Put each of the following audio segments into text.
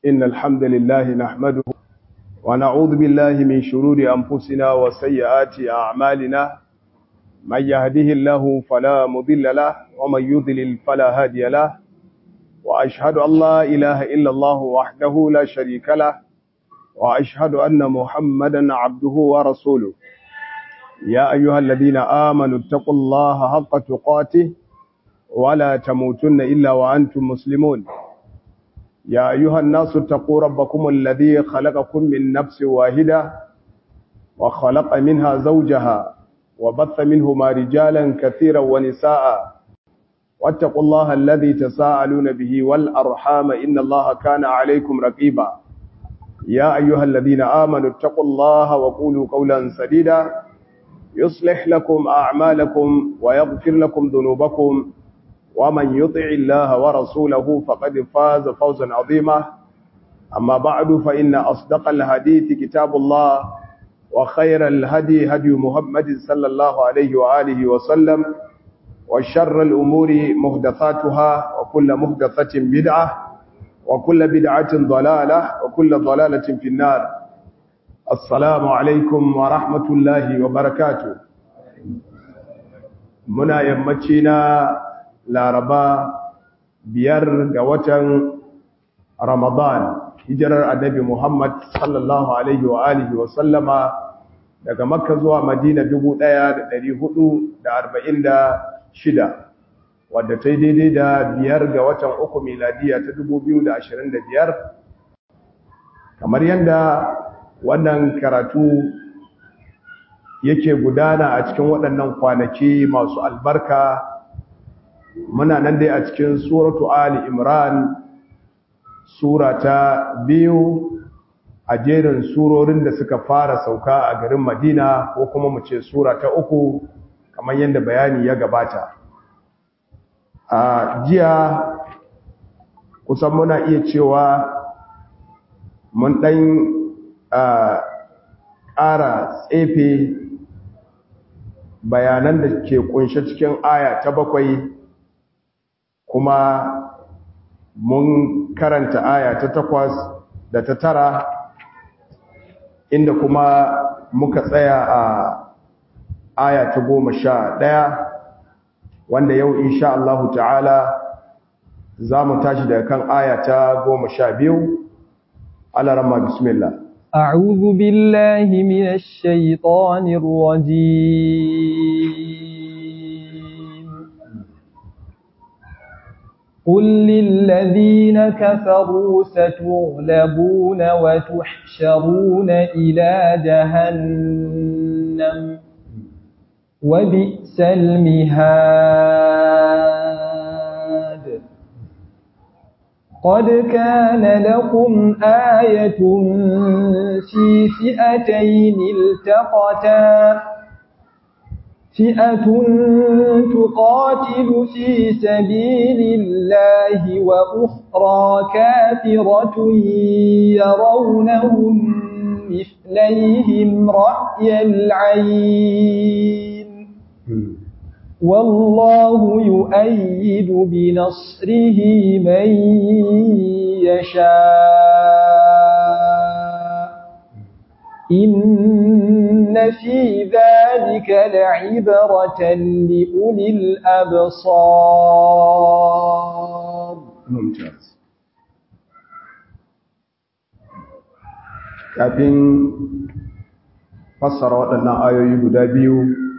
إن الحمد لله نحمده ونعوذ بالله من شرور أنفسنا وسيئات أعمالنا من يهده الله فلا مضل له ومن يضلل فلا هادي له وأشهد أن لا إله إلا الله وحده لا شريك له وأشهد أن محمدا عبده ورسوله يا أيها الذين آمنوا اتقوا الله حق تقاته ولا تموتن إلا وأنتم مسلمون يا أيها الناس اتقوا ربكم الذي خلقكم من نفس واحدة وخلق منها زوجها وبث منهما رجالا كثيرا ونساء واتقوا الله الذي تساءلون به والأرحام إن الله كان عليكم رقيبا يا أيها الذين آمنوا اتقوا الله وقولوا قولا سديدا يصلح لكم أعمالكم ويغفر لكم ذنوبكم ومن يطع الله ورسوله فقد فاز فوزا عظيما أما بعد فإن أصدق الحديث كتاب الله وخير الهدي هدي محمد صلى الله عليه وآله وسلم وشر الأمور مهدثاتها وكل مهدثة بدعة وكل بدعة ضلالة وكل ضلالة في النار السلام عليكم ورحمة الله وبركاته منا يمتنا laraba biyar ga watan ramadan hijirar annabi muhammad sallallahu alaihi wa alihi wa sallama daga makka zuwa madina 1446 wadda ta yi daidai da biyar ga watan uku miladiya ta 2025 kamar yadda wannan karatu yake gudana a cikin waɗannan kwanaki masu albarka muna nan dai a cikin suratu ali imran sura ta biyu a jerin surorin da suka fara sauka a garin madina ko kuma mu ce sura ta uku kamar yadda bayani ya gabata a jiya kusan muna iya cewa mun ɗan ƙara tsefe bayanan da ke kunshe cikin aya ta bakwai kuma mun karanta aya ta takwas da ta tara inda kuma muka tsaya a aya ta goma sha ɗaya wanda yau insha Allahu ta'ala za mu tashi daga kan aya ta goma sha biyu alarama bismillah أعوذ بالله من الشيطان الرجيم قل للذين كفروا ستغلبون وتحشرون إلى جهنم وبئس المهاد قد كان لكم آية في فئتين التقتا فئة تقاتل في سبيل الله وأخرى كافرة يرونهم مثليهم رأي العين والله يؤيد بنصره من يشاء إن في ذلك لعبرة لأولي الأبصار ممتاز kafin fassara waɗannan ayoyi guda biyu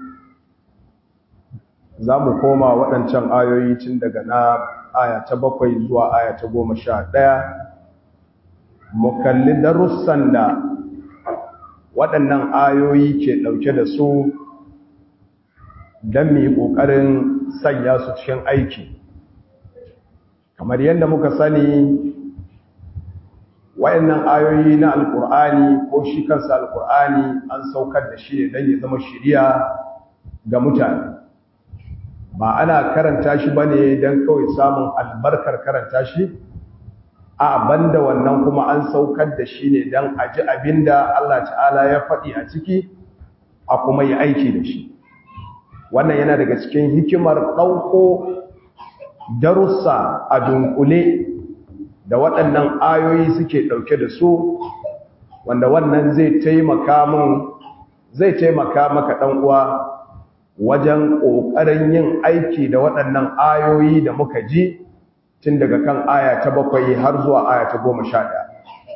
za mu koma waɗancan ayoyi tun daga na aya ta bakwai zuwa aya ta goma sha ɗaya mu kalli darussan da waɗannan ayoyi ke ɗauke da su don mu yi ƙoƙarin sanya su cikin aiki kamar yadda muka sani waɗannan ayoyi na alƙur'ani ko shi kansa alƙur'ani an saukar da shi ne don ya zama shiriya ga mutane ba ana karanta shi ba ne don kawai samun albarkar karanta shi a banda wannan kuma an saukar da shi ne don a ji abin da Allah ta'ala ya faɗi a ciki a kuma yi aiki da shi wannan yana daga cikin hikimar ɗauko darussa a dunkule da waɗannan ayoyi suke ɗauke da su wanda wannan zai taimaka min zai taimaka maka ɗan uwa wajen ƙoƙarin yin aiki da waɗannan ayoyi da muka ji tun daga kan aya ta bakwai har zuwa aya ta goma sha ɗaya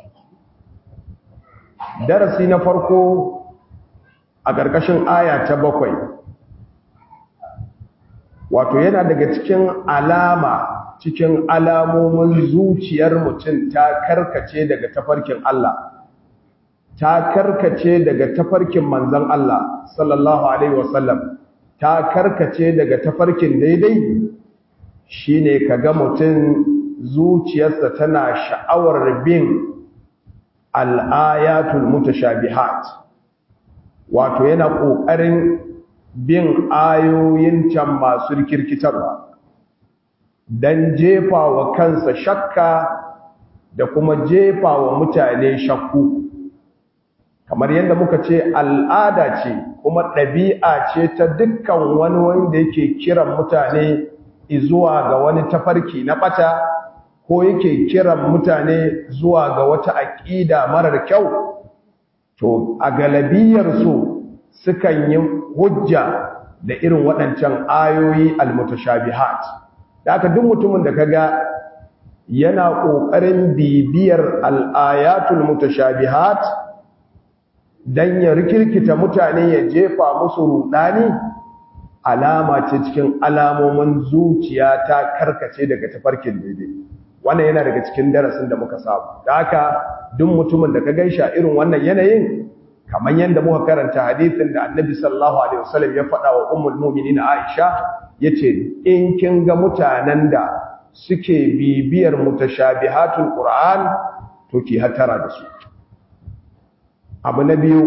darasi na farko a ƙarƙashin aya ta bakwai wato yana daga cikin alama cikin alamomin zuciyar mutum ta karkace daga tafarkin Allah ta karkace daga tafarkin manzon Allah sallallahu alaihi wasallam ta karkace daga tafarkin daidai shine kaga mutum zuciyarsa tana sha'awar bin al-ayatul mutashabihat wato yana kokarin bin ayoyin can masu rikirkitarwa dan jefa wa kansa shakka da kuma jefa wa mutane shakku kamar yadda muka ce al'ada ce kuma ɗabi'a ce ta dukkan wani wanda yake kiran mutane zuwa ga wani tafarki na ɓata ko yake kiran mutane zuwa ga wata aƙida marar kyau to a galabiyarsu sukan yi hujja da irin waɗancan ayoyi almutashabihat da aka duk mutumin da kaga yana ƙoƙarin bibiyar al'ayatul mutashabihat dan ya rikirkita mutane ya jefa musu rudani alama ce cikin alamomin zuciya ta karkace daga tafarkin daidai wannan yana daga cikin darasin da muka samu da haka duk mutumin da ka gaisha irin wannan yanayin kamar yadda muka karanta hadisin da annabi sallallahu alaihi wasallam ya faɗa wa ummul mu'minin Aisha yace in kin ga mutanen da suke bibiyar mutashabihatul Qur'an to ki hatara da su abu na biyu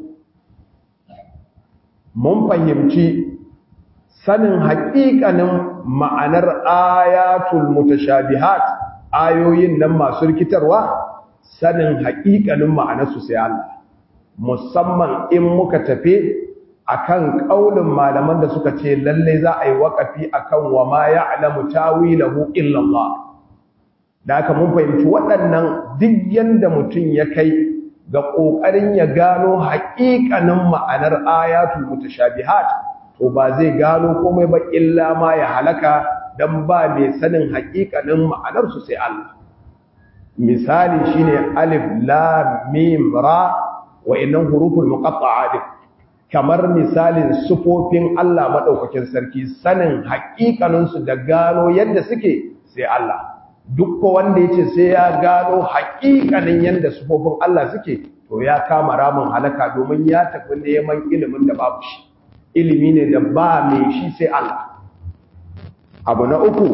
mun fahimci sanin haƙiƙanin ma'anar ayatul mutashabihat ayoyin nan masu rikitarwa sanin haƙiƙanin ma'anarsu sai Allah musamman in muka tafe akan kaulin malaman da suka ce lalle za a yi waƙafi akan wa ma ya'lamu tawilahu illa Allah da haka mun fahimci waɗannan duk yanda mutum ya kai ga ƙoƙarin ya gano haƙiƙanin ma'anar ayatul mutashabihat to ba zai gano komai ba illa ma ya halaka dan ba mai sanin haƙiƙanin ma'anar su sai Allah misali shine alif lam mim ra wa innan huruful muqatta'at kamar misalin sufofin Allah madaukakin sarki sanin haƙiƙanin su da gano yadda suke sai Allah duk wanda yace sai ya gano haƙiƙanin yadda sufofin Allah suke to ya kama ramin halaka domin ya tafi neman ilimin da babu shi ilimi ne da ba mai shi sai Allah abu na uku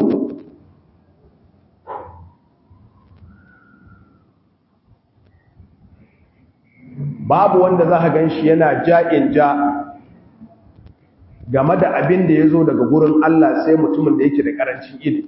babu wanda za ka gan shi yana ja'in ja game da abin da ya zo daga gurin Allah sai mutumin da yake da ƙarancin ilimi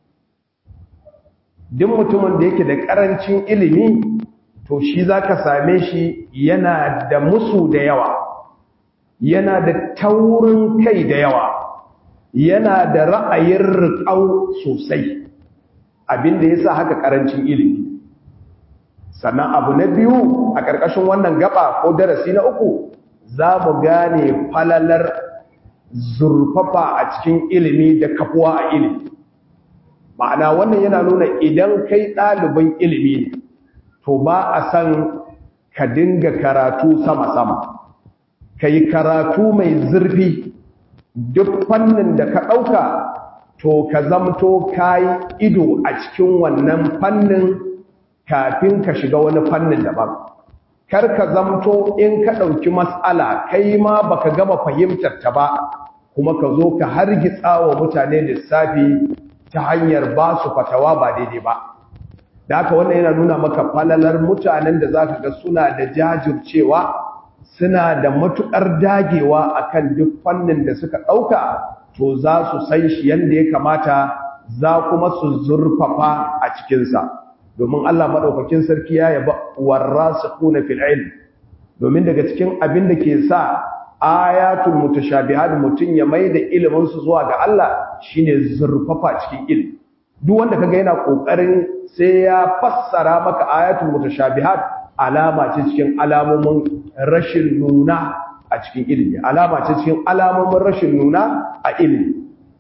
duk mutumin da yake da ƙarancin ilimi to shi za ka same shi yana da musu da yawa yana da taurin kai da yawa yana da ra'ayin riƙau sosai abinda ya sa haka ƙarancin ilimi sannan abu na biyu a ƙarƙashin wannan gaba ko darasi na uku za mu gane falalar zurfafa a cikin ilimi da kafuwa a ilimi ma'ana wannan yana nuna idan kai ɗalibin ilimi ne to ba a san ka dinga karatu sama-sama ka yi karatu mai zurfi duk fannin da ka ɗauka to ka zamto ka yi ido a cikin wannan fannin kafin ka shiga wani fannin daban kar ka zamto in ka ɗauki matsala kai ma baka gama fahimtar ta ba kuma ka zo ka hargitsa wa mutane lissafi ta hanyar ba su fatawa ba daidai ba da haka wannan yana nuna maka falalar mutanen da za ka ga suna da jajircewa suna da matuƙar dagewa akan duk fannin da suka ɗauka to za su san shi yadda ya kamata za kuma su zurfafa a cikinsa domin Allah maɗaukakin sarki ya yaba warrasikuna fil ilm domin daga cikin abin da ke sa ayatul mutashabihat mutun ya maida ilimin su zuwa ga Allah shine zurfafa cikin ilimi duk wanda kaga yana kokarin sai ya fassara maka ayatul mutashabihat alama ce cikin alamomin rashin nuna a cikin ilimi alama ce cikin alamomin rashin nuna a ilimi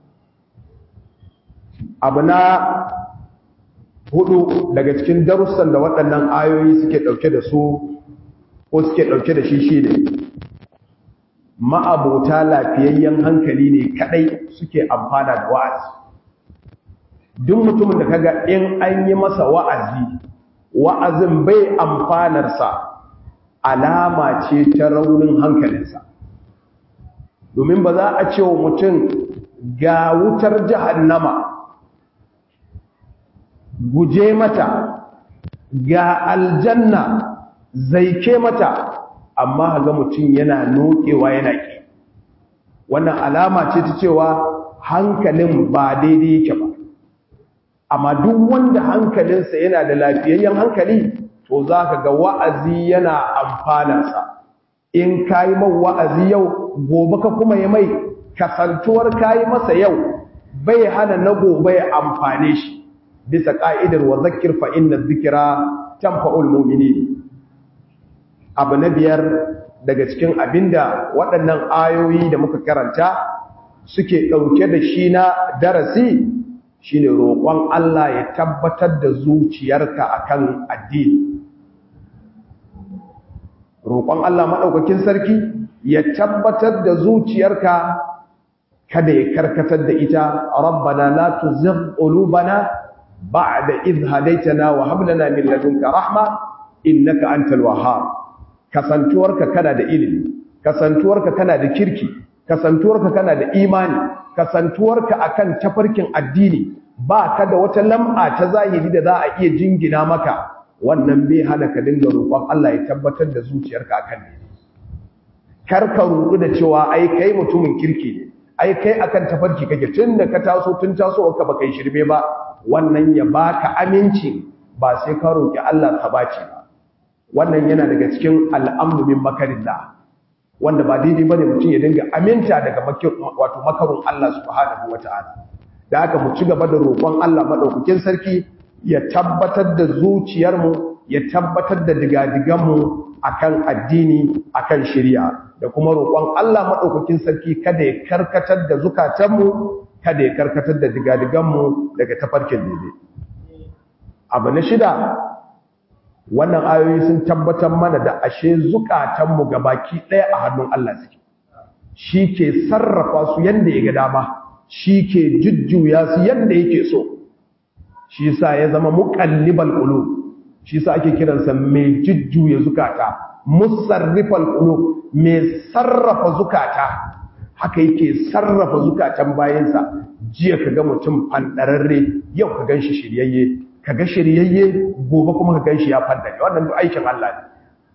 abu na hudu daga cikin darussan da waɗannan ayoyi suke ɗauke da su ko suke ɗauke da shi shi ne ma'abota lafiyayyen hankali ne kadai suke amfana da wa'azi duk mutumin da kaga in an yi masa wa'azi wa'azin bai amfanarsa alama ce ta raunin hankalinsa domin ba za a ce wa mutum ga wutar jahannama guje mata ga aljanna zaike mata amma ga mutum yana nokewa yana ki wannan alama ce ta cewa hankalin ba daidai yake ba amma duk wanda hankalinsa yana da lafiyayyen hankali to za ka ga wa'azi yana amfanarsa in ka yi man wa'azi yau gobe ka kuma yi mai kasantuwar ka yi masa yau bai hana na gobe ya amfane shi bisa ƙa'idar wa zakir fa'in na zikira tamfa'ul mumini abu na biyar daga cikin abinda waɗannan ayoyi da muka karanta suke ɗauke da shi na darasi shine roƙon Allah ya tabbatar da zuciyarka akan addini roƙon Allah maɗaukakin sarki ya tabbatar da zuciyarka kada ya karkatar da ita rabbana la tuzigh qulubana ba'da idh hadaytana wa hab lana min ladunka rahma innaka antal wahhab kasantuwarka kana da ilimi kasantuwarka kana da kirki kasantuwarka kana da imani kasantuwarka akan tafarkin addini ba ka da wata lam'a ta zahiri da za a iya jingina maka wannan bai hana ka dinga roƙon Allah ya tabbatar da zuciyarka akan ne kar ka rudu da cewa ai kai mutumin kirki ne ai kai akan tafarki kake tun da ka taso tun taso ka baka yi shirme ba wannan ya baka aminci ba sai ka roƙi Allah sabaci ba wannan yana daga cikin al'amru min makarillah wanda ba daidai bane mutum ya dinga aminta daga wato makarun Allah subhanahu wataala da haka mu ci gaba da roƙon Allah madaukakin sarki ya tabbatar da zuciyarmu ya tabbatar da digadiganmu akan addini akan shari'a da kuma roƙon Allah madaukakin sarki kada ya karkatar da zukatanmu kada ya karkatar da digadiganmu daga tafarkin daidai abu na shida wannan ayoyi sun tabbatar mana da ashe zukatanmu baki ɗaya a hannun Allah suke shi ke sarrafa su yadda ya ga dama shi ke jujjuya su yadda yake so shi sa ya zama muqallibal qulub shi sa ake kiransa mai jujjuya zukata musarrifal qulub mai sarrafa zukata haka yake sarrafa zukatan bayansa jiya kaga mutum fandararre yau ka ganshi shiryayye kaga shiryayye gobe kuma ka ganshi ya fandare wannan duk aikin Allah ne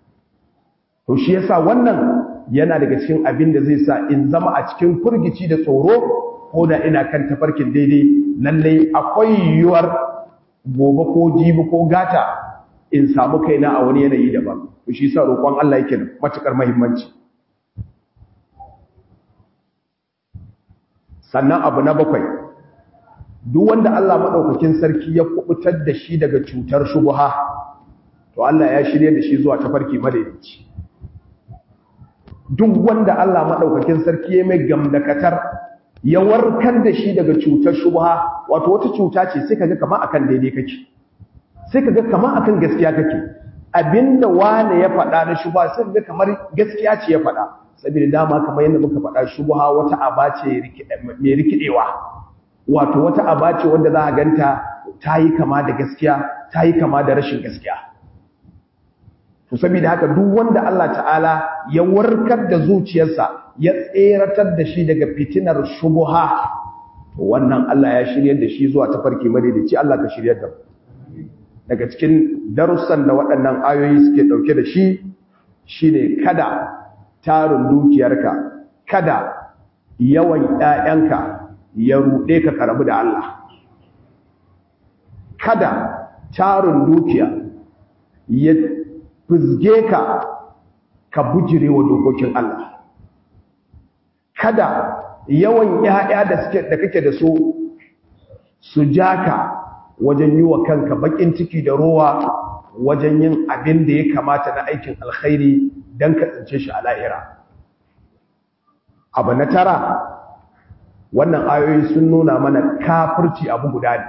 to shi yasa wannan yana daga cikin abin da zai sa in zama a cikin furgici da tsoro ko da ina kan tafarkin daidai lalle akwai yiwuwar gobe ko jibi ko gata in samu kaina a wani yanayi daban to shi yasa roƙon Allah yake da matukar muhimmanci sannan abu na bakwai duk wanda Allah madaukakin sarki ya kubutar da shi daga cutar shubha to Allah ya shirye da shi zuwa tafarki madaidaici duk wanda Allah madaukakin sarki ya mai gamdakatar ya warkar da shi daga cutar shubha wato wata cuta ce sai kaga kamar akan daidai kake sai kaga kamar akan gaskiya kake abinda wane ya faɗa na shubha sai kaga kamar gaskiya ce ya faɗa saboda dama kamar yadda muka faɗa shubha wata aba ce mai rikidewa wato wata aba ce wanda za a ganta ta yi kama da gaskiya ta yi kama da rashin gaskiya to saboda haka duk wanda Allah ta'ala ya warkar da zuciyarsa ya tseratar da shi daga fitinar shubha to wannan Allah ya shiryar da shi zuwa tafarki madaidaici Allah ka shiryar da daga cikin darussan da waɗannan ayoyi suke ɗauke da shi shine kada tarin dukiyarka kada yawan ƴaƴanka ya ruɗe ka karabu da Allah kada tarin dukiya ya fizge ka ka bujire wa dokokin Allah kada yawan ƴaƴa da suke da kake da su su jaka wajen yi wa kanka bakin ciki da rowa wajen yin abin da ya kamata na aikin alkhairi don ka tsince shi a la'ira abu na tara wannan ayoyi sun nuna mana kafirci abu guda ne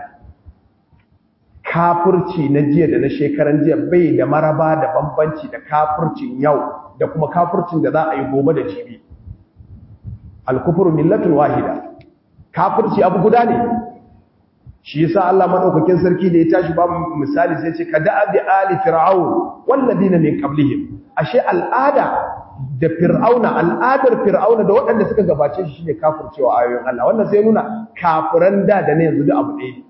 kafirci na jiya da na shekaran jiya bai da maraba da bambanci da kafircin yau da kuma kafircin da za a yi gobe da jibi alkufuru millatun wahida kafirci abu guda ne shi yasa Allah madaukakin sarki da ya tashi ba misali sai ce kada abi ali fir'aun walladina min qablihim ashe al'ada da fir'auna al'adar fir'auna da waɗanda suka gabace shi shine kafircewa ayoyin Allah wannan sai nuna kafiran da da ne yanzu da abu ɗaya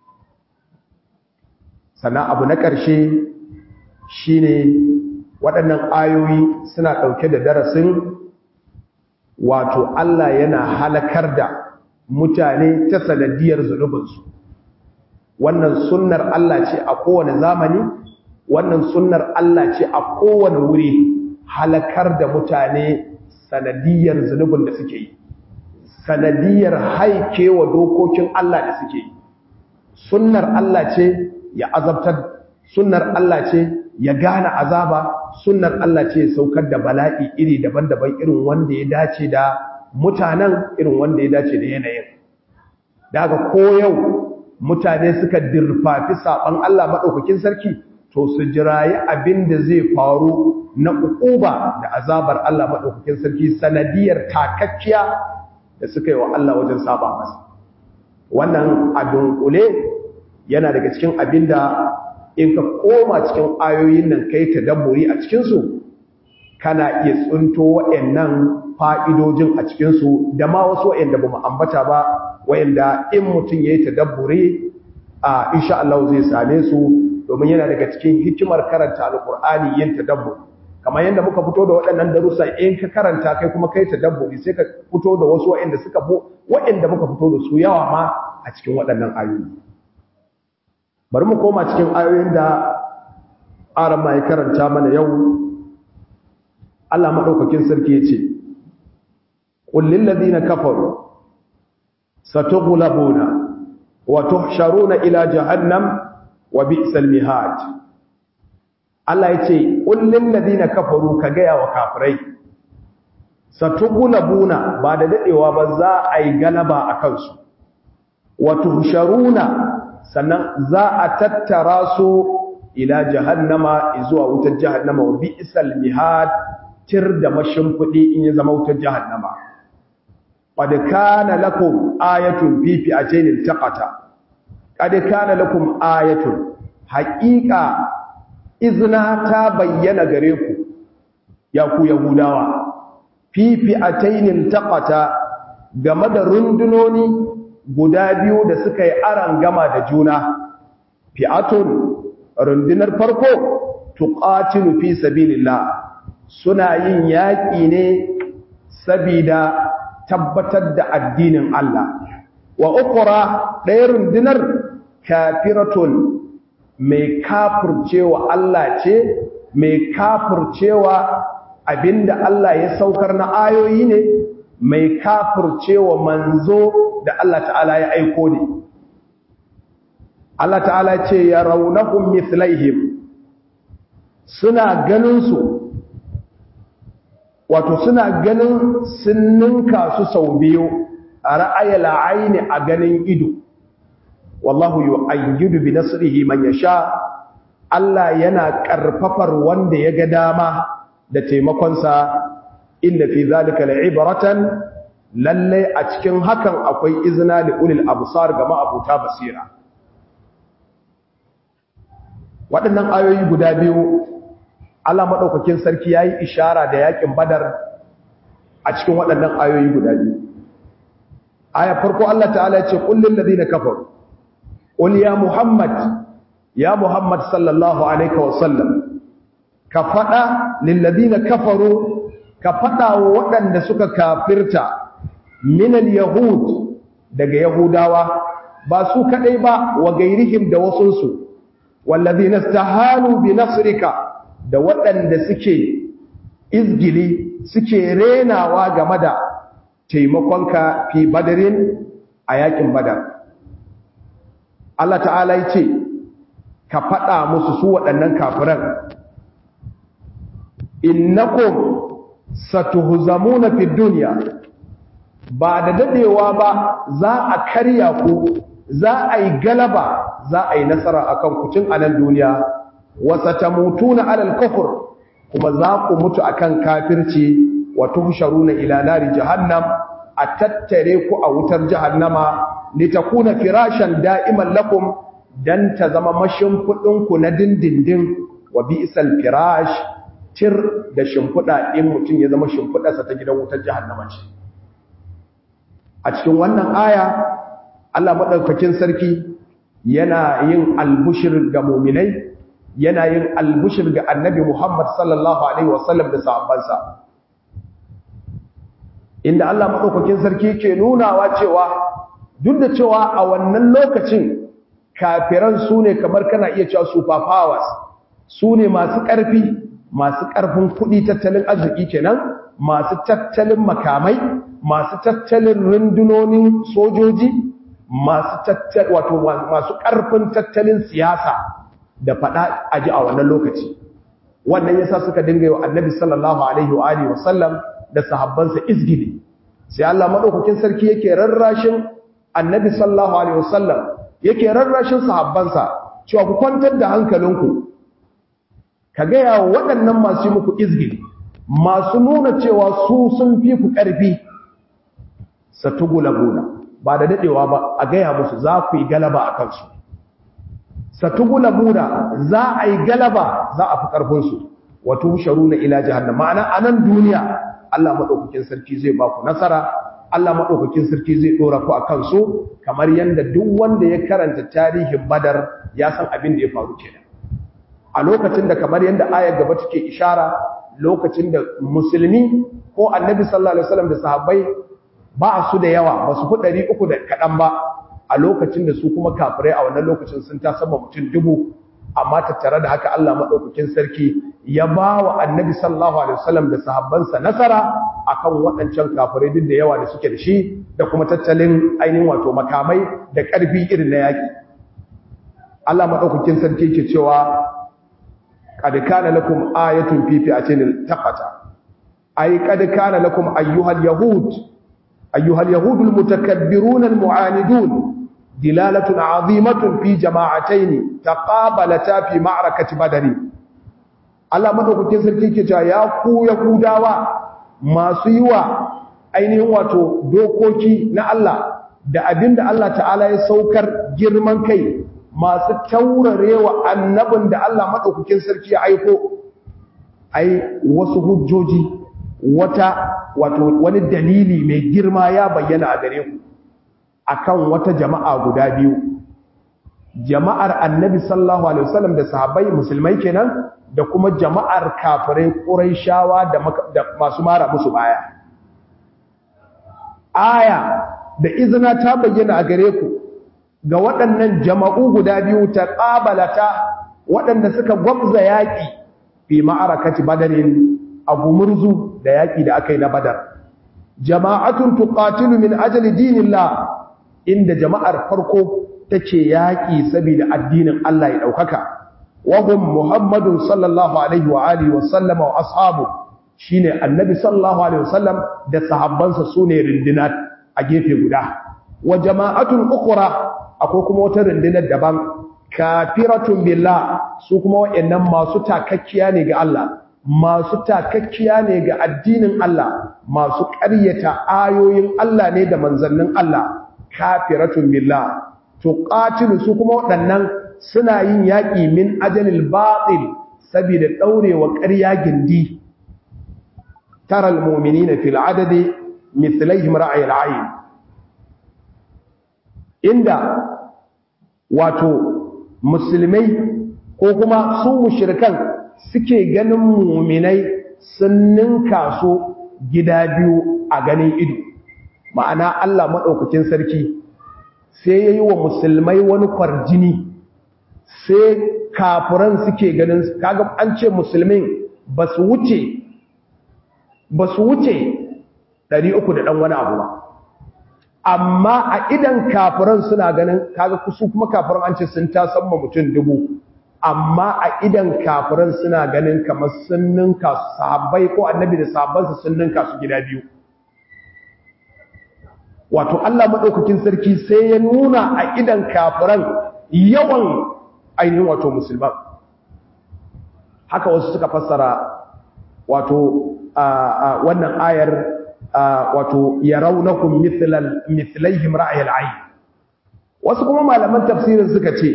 sannan abu na ƙarshe shine waɗannan ayoyi suna ɗauke da darasin wato Allah yana halakar da mutane ta sanadiyar zunubinsu wannan sunnar Allah ce a kowane zamani wannan sunnar Allah ce a kowane wuri halakar da mutane sanadiyar zunubin da suke yi sanadiyar haikewa dokokin Allah da suke yi sunnar Allah ce ya azabtar sunnar Allah ce ya gane azaba sunnar Allah ce ya saukar da bala'i iri daban-daban irin wanda ya dace da mutanen irin wanda ya dace da yanayin daga ko yau mutane suka dirfafi saban Allah madaukakin sarki to su jirayi abin da zai faru na ukuba da azabar Allah madaukakin sarki sanadiyar takakkiya da suka yi wa Allah wajen saba masa wannan a dunkule yana daga cikin abin da in ka koma cikin ayoyin nan kai tadabburi a cikinsu kana iya tsunto waɗannan fa'idojin a cikinsu da ma wasu waɗanda ba mu ambata ba waɗanda in mutum ya yi tadabburi a insha Allah zai same su domin yana daga cikin hikimar karanta alƙur'ani yin tadabburi kamar yadda muka fito da waɗannan darussa in ka karanta kai kuma kai tadabburi sai ka fito da wasu waɗanda suka waɗanda muka fito da su yawa ma a cikin waɗannan ayoyi bari mu koma cikin ayoyin da aran ma ya karanta mana yau Allah madaukakin sarki yace qul lil ladina kafaru satughlabuna wa tuhsharuna ila jahannam wa bi'sal mihad Allah yace qul lil ladina kafaru ka ga wa kafirai satughlabuna ba da dadewa ba za a yi galaba akan su wa tuhsharuna sannan za a tattara su ila jahannama zuwa wutar jahannama wa bi'sal mihad tir da mashimfudi in ya zama wutar jahannama qad kana lakum ayatun fi fi'atayn iltaqata qad kana lakum ayatun haqiqa izna ta bayyana gare ku ya ku yahudawa fi fi'atayn iltaqata game da rundunoni guda biyu da suka yi aran gama da juna fi'atun rundunar farko tuqatilu fi sabilillah suna yin yaƙi ne sabida tabbatar da addinin Allah wa ukura ɗaya rundunar kafiratun mai kafircewa Allah ce mai kafircewa abinda Allah ya saukar na ayoyi ne mai kafircewa manzo da Allah ta'ala ya aiko ne Allah ta'ala ce ya raunahum mithlaihim suna ganin su wato suna ganin sun ninka su sau biyu a ra'ayil aini a ganin ido wallahu yu'ayyidu bi nasrihi man yasha Allah yana karfafar wanda ya ga dama da taimakonsa inda fi zalika la'ibratan lalle a cikin hakan akwai izina li ulil absar ga ma'abuta basira waɗannan ayoyi guda biyu Allah madaukakin sarki yayi ishara da yakin badar a cikin waɗannan ayoyi guda biyu aya farko Allah ta'ala ya ce qul lil ladina kafaru qul ya muhammad ya muhammad sallallahu alaihi wa sallam ka fada lil ladina kafaru ka fada wa waɗanda suka kafirta min al yahud daga yahudawa ba su kadai ba wa gairihim da wasunsu wallazina istahalu bi nasrika da waɗanda suke izgili suke renawa game da taimakonka fi badarin a yakin badar Allah ta'ala ya ce ka faɗa musu su waɗannan kafiran innakum satuhzamuna fid dunya ba da dadewa ba za a karya ku za a yi galaba za a yi nasara akan ku tun a nan duniya wa satamutuna alal kufr kuma za ku mutu akan kafirci wa tuhsharuna ila nari jahannam a tattare ku a wutar jahannama litakuna firashan da'iman lakum dan ta zama mashimfudin ku na dindindin wa bi'sal firash tir da shimfuda in mutun ya zama shimfudarsa ta gidan wutar jahannama ce a cikin wannan aya Allah madaukakin sarki yana yin albushir ga mu'minai yana yin albushir ga annabi Muhammad sallallahu alaihi wasallam da sahabbansa inda Allah madaukakin sarki ke nunawa cewa duk da cewa a wannan lokacin kafiran su ne kamar kana iya cewa super powers su ne masu ƙarfi masu ƙarfin kuɗi tattalin arziki kenan masu tattalin makamai masu tattalin rundunonin sojoji masu tattalin wato masu ƙarfin tattalin siyasa da faɗa aji a wannan lokaci wannan yasa suka dinga yi annabi sallallahu alaihi wa alihi wa sallam da sahabbansa izgili sai Allah madaukakin sarki yake rarrashin annabi sallallahu alaihi wasallam yake rarrashin sahabbansa cewa ku kwantar da hankalinku ka gaya wa waɗannan masu muku izgili masu nuna cewa su sun fi ku ƙarfi satugulabuna ba da dadewa ba a gaya musu za ku yi galaba a kansu satugulabuna za a yi galaba za a fi ƙarfinsu wato sharuna ila jahannam ma'ana a nan duniya Allah maɗaukakin sarki zai ba ku nasara Allah maɗaukakin sarki zai ɗora ku a kansu kamar yadda duk wanda ya karanta tarihin badar ya san abin da ya faru kenan a lokacin da kamar yadda ayar gaba take ishara lokacin da musulmi ko annabi sallallahu alaihi wasallam da sahabbai ba su da yawa ba su fi ɗari uku da kaɗan ba a lokacin da su kuma kafirai a wannan lokacin sun ta sama mutum dubu amma tattare da haka Allah maɗaukakin sarki ya ba wa annabi sallallahu alaihi wasallam da sahabbansa nasara akan waɗancan kafirai duk da yawa da suke da shi da kuma tattalin ainihin wato makamai da ƙarfi irin na yaƙi Allah maɗaukakin sarki ke cewa qad kana lakum ayatun fi fi'atin taqata ay qad kana lakum ayyuhal yahud ayyuhal yahudul mutakabbirun al mu'anidun دلالة عظيمة في جماعتين تقابلتا في معركة بدر Allah madaukakin sarki ke cewa ya ku yahudawa masu yi wa ainihin wato dokoki na Allah da abinda Allah ta'ala ya saukar girman kai masu taurarewa annabin da Allah madaukakin sarki ya aiko ai wasu hujjoji wata wato wani dalili mai girma ya bayyana a gare ku akan wata jama'a guda biyu jama'ar annabi sallallahu alaihi wasallam da sahabbai musulmai kenan da kuma jama'ar kafirai quraishawa da, da masu mara musu baya aya da izina ta bayyana a gare ku ga waɗannan jama'u guda biyu ta qabalata waɗanda suka gwabza yaƙi fi ma'arakati badarin abu murzu da yaƙi da aka yi na badar jama'atun tuqatilu min ajali dinillah inda jama'ar farko take yaƙi saboda addinin Allah ya ɗaukaka wahum muhammadun sallallahu alaihi wa alihi wa sallama wa ashabu shine annabi sallallahu alaihi wa sallam da sahabbansa sune rindina a gefe guda wa jama'atun ukhra akwai kuma wata rindinar daban kafiratun billah su kuma wayannan masu takakkiya ne ga Allah masu takakkiya ne ga addinin Allah masu ƙaryata ayoyin Allah ne da manzannin Allah kafiratun billah tuqatilu su kuma waɗannan suna yin yaƙi min ajalil batil saboda daurewa ƙarya gindi taral mu'minina fil adadi mithlaihim ra'ayil ayn inda wato musulmai ko kuma su mushrikan suke ganin mu'minai sun ninka su gida biyu a ganin ido ma'ana Allah maɗaukakin sarki sai ya yi wa musulmai wani kwarjini sai kafuran suke ganin kaga an ce musulmin ba su wuce ba su wuce 300 da ɗan wani abu ba amma a idan kafiran suna ganin kaga kusu kuma kafiran an ce sun ta samma mutum dubu amma a idan kafiran suna ganin kamar sun ninka sahabbai ko annabi da sahabbansa sun ninka su gida biyu wato Allah madaukakin sarki sai ya nuna a idan kafiran yawan ainihin wato musulman haka wasu suka fassara wato wannan ayar wato yarawnakum mithlal mithlaihim ra'yal ayn wasu kuma malaman tafsirin suka ce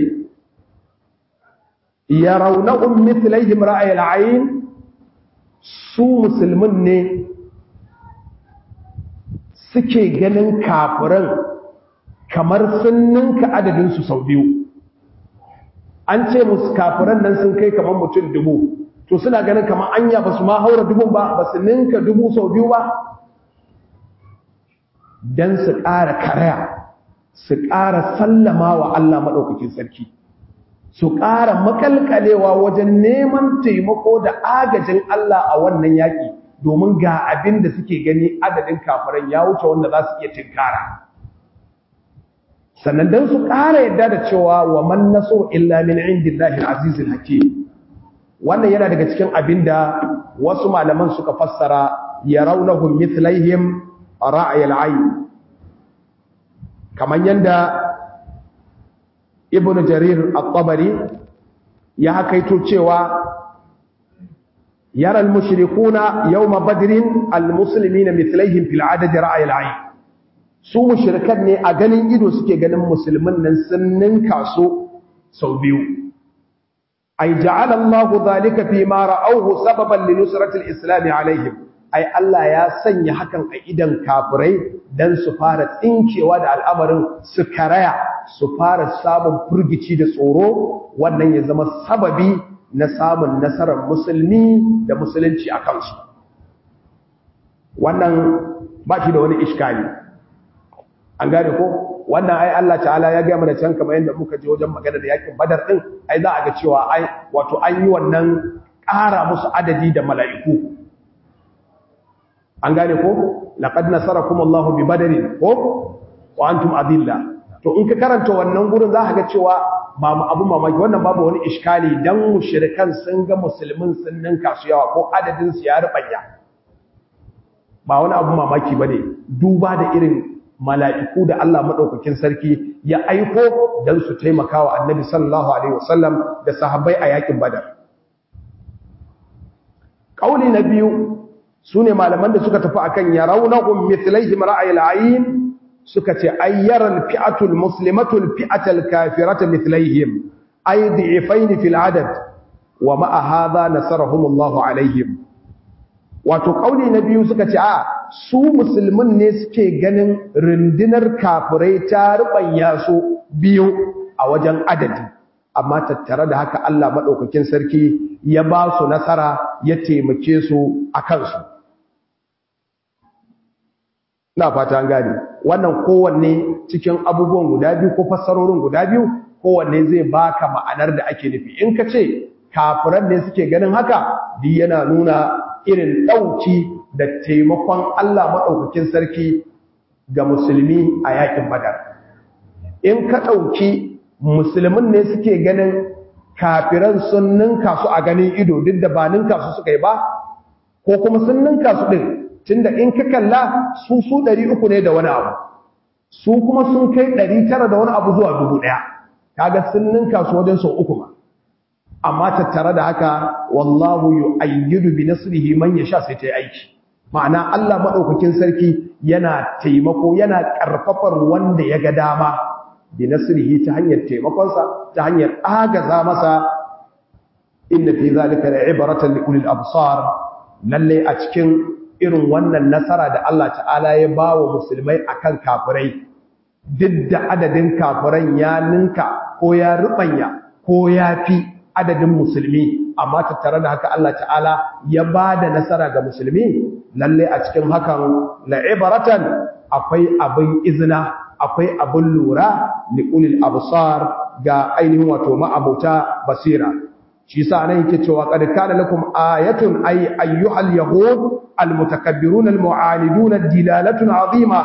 yarawnakum mithlaihim ra'yal ayn su musulmin ne suke ganin kafiran kamar sun ninka adadin su sau biyu an ce musu kafiran nan sun kai kamar mutum dubu to suna ganin kamar anya ba su ma haura dubun ba ba su ninka dubu sau biyu ba don su ƙara karaya su ƙara sallama wa Allah maɗaukakin sarki su ƙara makalkalewa wajen neman taimako da agajin Allah a wannan yaƙi domin ga abin da suke gani adadin kafiran ya wuce wanda za su iya tinkara sannan don su ƙara yadda da cewa wa man naso illa min indillahi azizul hakim wannan yana daga cikin abin da wasu malaman suka fassara yarawnahum mithlaihim ra'ayil ayn kaman yanda ibn jarir at-tabari ya hakaito cewa yara al-mushrikuna yawma badrin al-muslimina mithlaihim fil adad ra'ayil ayn su mushrikan ne a ganin ido suke ganin musulmin nan sun ninka su sau biyu ay ja'ala Allahu dhalika fi ma ra'awhu sababan li nusrati al-islam alaihim ai Allah ya sanya hakan a idan kafirai dan su fara tsinkewa da al'amarin su karaya su fara samun furgici da tsoro wannan ya zama sababi na samun nasarar musulmi da musulunci a kansu wannan ba shi da wani iskali an gane ko wannan ai Allah ta'ala ya ga mana can kamar yadda muka je wajen magana da yakin badar din ai za a ga cewa ai wato an yi wannan ƙara musu adadi da mala'iku an gane ko laqad nasarakum Allahu bi badarin ko wa antum adilla to in ka karanta wannan gurin za ka ga cewa ba mu abu mamaki wannan babu wani iskali dan mushrikan sun ga musulmin sun ninka su yawa ko adadin su ya rubanya ba wani abu mamaki bane duba da irin mala'iku da Allah madaukakin sarki ya aiko dan su taimakawa annabi sallallahu alaihi wasallam da sahabbai a yakin badar kauli na biyu su ne malaman da suka tafi akan ya raunahun mithlaihim ra'ayil ayin suka ce ayyaral fi'atul muslimatul fi'atal kafirata mithlaihim ay di'ifaini fil adad wa ma'a hadha nasarahumullahu alaihim wato kauli na biyu suka ce a su musulmin ne suke ganin rundunar kafirai ta rubanya su biyu a wajen adadi amma tattare da haka Allah madaukakin sarki ya ba su nasara ya taimake su a kansu na fata an gane wannan kowanne cikin abubuwan guda biyu ko fassarorin guda biyu kowanne zai baka ma'anar da ake nufi in ka ce kafiran ne suke ganin haka duk yana nuna irin ɗauki da taimakon Allah maɗaukakin sarki ga musulmi a yakin badar in ka ɗauki musulmin ne suke ganin kafiran sun ninka su a ganin ido duk da ba ninka su suka yi ba ko kuma sun ninka su ɗin tunda in ka kalla su su ɗari uku ne da wani abu su kuma sun kai ɗari tara da wani abu zuwa dubu ɗaya kaga sun ninka su wajen sau uku ma amma tattare da haka wallahu yu'ayyidu bi nasrihi man yasha sai ta yi aiki ma'ana Allah madaukakin sarki yana taimako yana karfafar wanda ya ga dama bi nasrihi ta hanyar taimakonsa ta hanyar agaza masa inna fi zalika la'ibratan li ulil absar lalle a cikin irin wannan nasara da Allah ta'ala ya bawa musulmai akan kafirai duk da adadin kafiran ya ninka ko ya rubanya ko ya fi adadin musulmi amma tattare da haka Allah ta'ala ya ba da nasara ga musulmi lalle a cikin hakan la'ibaratan akwai abin izina akwai abin lura liqulil absar ga ainihin wato ma'abuta basira shi yasa nan yake cewa qad kana lakum ayatun ay ayyuhal yahud almutakabbirun almu'anidun dilalatun azima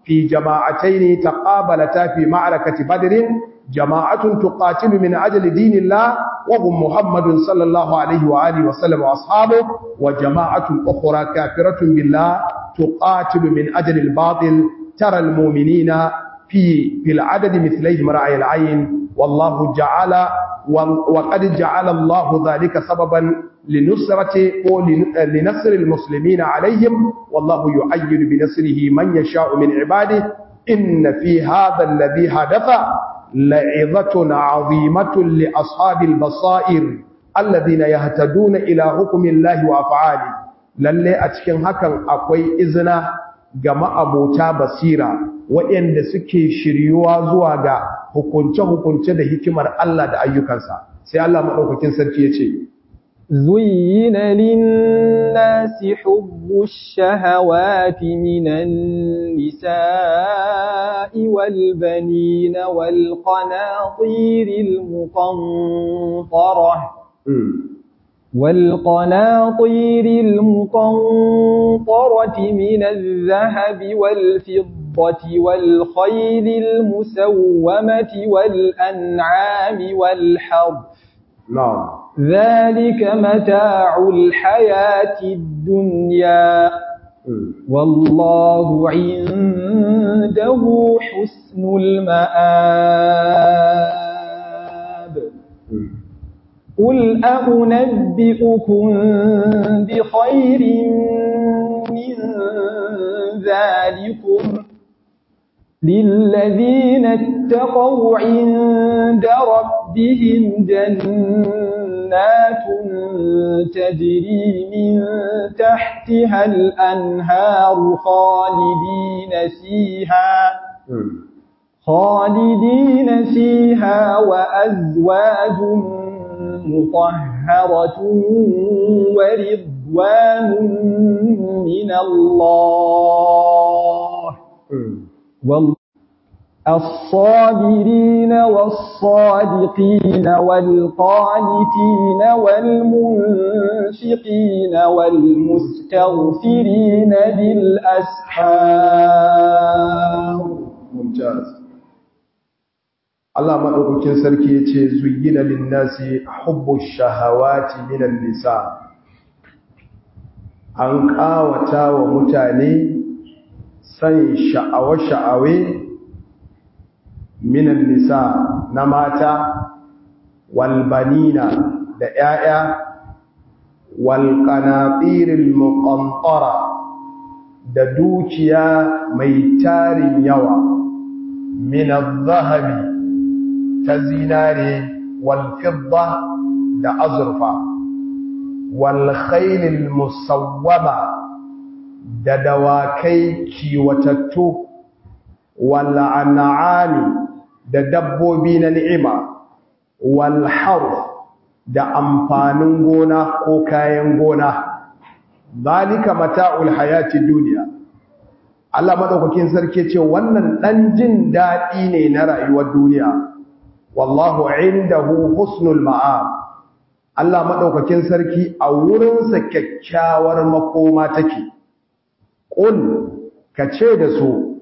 في جماعتين تقابلتا في معركة بدر جماعة تقاتل من أجل دين الله وهم محمد صلى الله عليه وآله وسلم وأصحابه وجماعة أخرى كافرة بالله تقاتل من أجل الباطل ترى المؤمنين في في العدد مثليهم رأي العين والله جعل وقد جعل الله ذلك سببا لنصرة لنصر المسلمين عليهم والله يؤيد بنصره من يشاء من عباده إن في هذا الذي حدث لعظة عظيمة لأصحاب البصائر الذين يهتدون إلى حكم الله وأفعاله lalle a cikin hakan akwai izina ga ma'abota basira waɗanda suke shiryuwa zuwa ga hukunce-hukunce da hikimar Allah da ayyukansa sai Allah maɗaukakin sarki ya ce زين للناس حب الشهوات من النساء والبنين والقناطير المقنطرة والقناطير المقنطرة من الذهب والفضة والخيل المسومة والأنعام والحرث نعم ذلك متاع الحياة الدنيا والله عنده حسن المآب قل أنبئكم بخير من ذلكم للذين اتقوا عند ربهم جنات تجري من تحتها الأنهار خالدين فيها خالدين فيها وأزواج مطهرة ورضوان من الله والله الصابرين والصادقين والقانتين والمنفقين والمستغفرين بالأسحار ممتاز Allah maɗaukakin sarki ya ce zuyina linnasi hubbu shahawati minan nisa an ƙawata wa mutane san sha'awa-sha'awe minan nisa na mata walbanina da ‘ya'ya walƙanaɗirin muƙantara da dukiya mai tarin yawa minan zahabi ta zinare walfidda da azurfa walkhailil musawwama da dawakai kiwatattu wal'an'ami da dabbobi na ni'ima walharf da amfanin gona ko kayan gona zalika mata'ul hayati duniya Allah madaukakin sarki ce wannan dan jin dadi ne na rayuwar duniya wallahu indahu husnul ma'ab Allah madaukakin sarki a wurinsa kyakkyawar makoma take qul kace da su